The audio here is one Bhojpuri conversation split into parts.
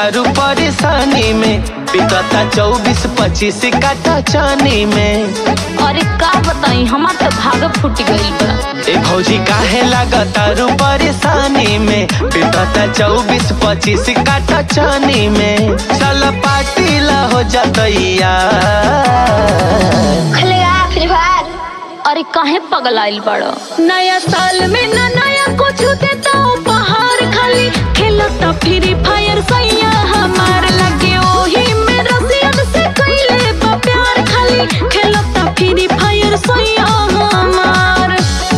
तारू परेशानी में बीतता चौबीस पच्चीस काटा चानी में अरे का बताई हमार तो भाग फूट गइल बा ए भौजी काहे लागतारू परेशानी में बीतता चौबीस पच्चीस काटा चानी में चल पार्टी ला हो जातैया खेलेगा फ्री फायर अरे काहे पगलाइल बड़ो नया साल में ना नया कुछ देता उपहार खाली खेलता फ्री फायर सैया हमार लगे ओही में रसियन से कइले बा प्यार खाली खेलता फ्री फायर सैया हमार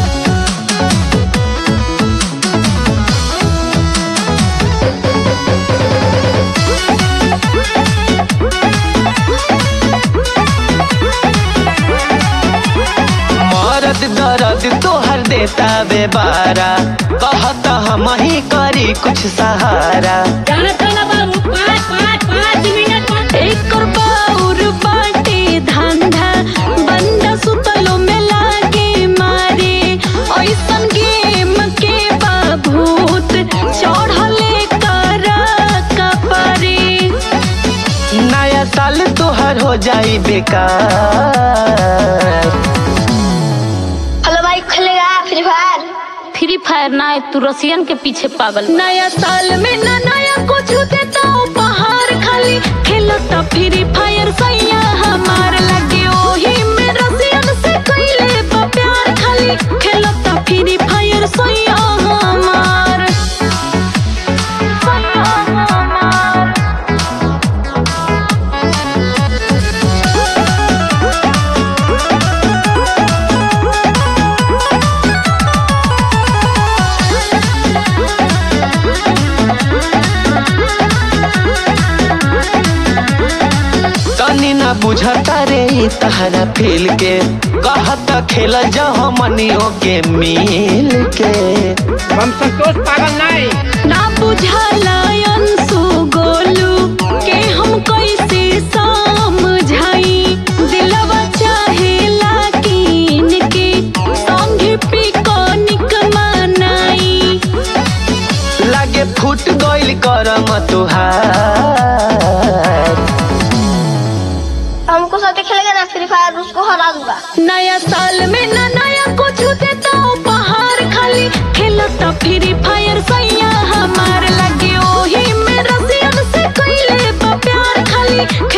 मरद दर्द तोहर देता बेबारा कहता हम ही करी कुछ सहारा एकर बाउर बाटे धंधा बंदा सुतलो में लागे मारे ऐसन गेम के बाभूत चढ़ले करा कपरे नया साल तोहर हो जाई बेकार हेलो भाई खेलेगा फ्री फायर फ्री फायर ना है, तू रसियन के पीछे पागल नया साल में ना नया कुछ देता उपहार खाली खेलता फ्री फायर सैया हमार लगे ओही में रसियन से कइले बा प्यार खाली खेलता फ्री फायर सैया हमार सैया हमार तनी ना बुझता रे ई तहरा फील के कहता खेल जा हमनियों के मिल के हम संतोष पागल नहीं ना बुझाला अंशु गोलू के हम कैसे समझाई दिलवा चाहेला कीन के संगे पिकनिक मनाई लागे फूट गइल करम तुहार हमको साथ खेलेगा ना फ्री फायर उसको हरा दूंगा नया साल में ना नया कुछ देता उपहार खाली खेलता फ्री फायर सैया हमार लगे ओही में रसियन से कइले बा प्यार खाली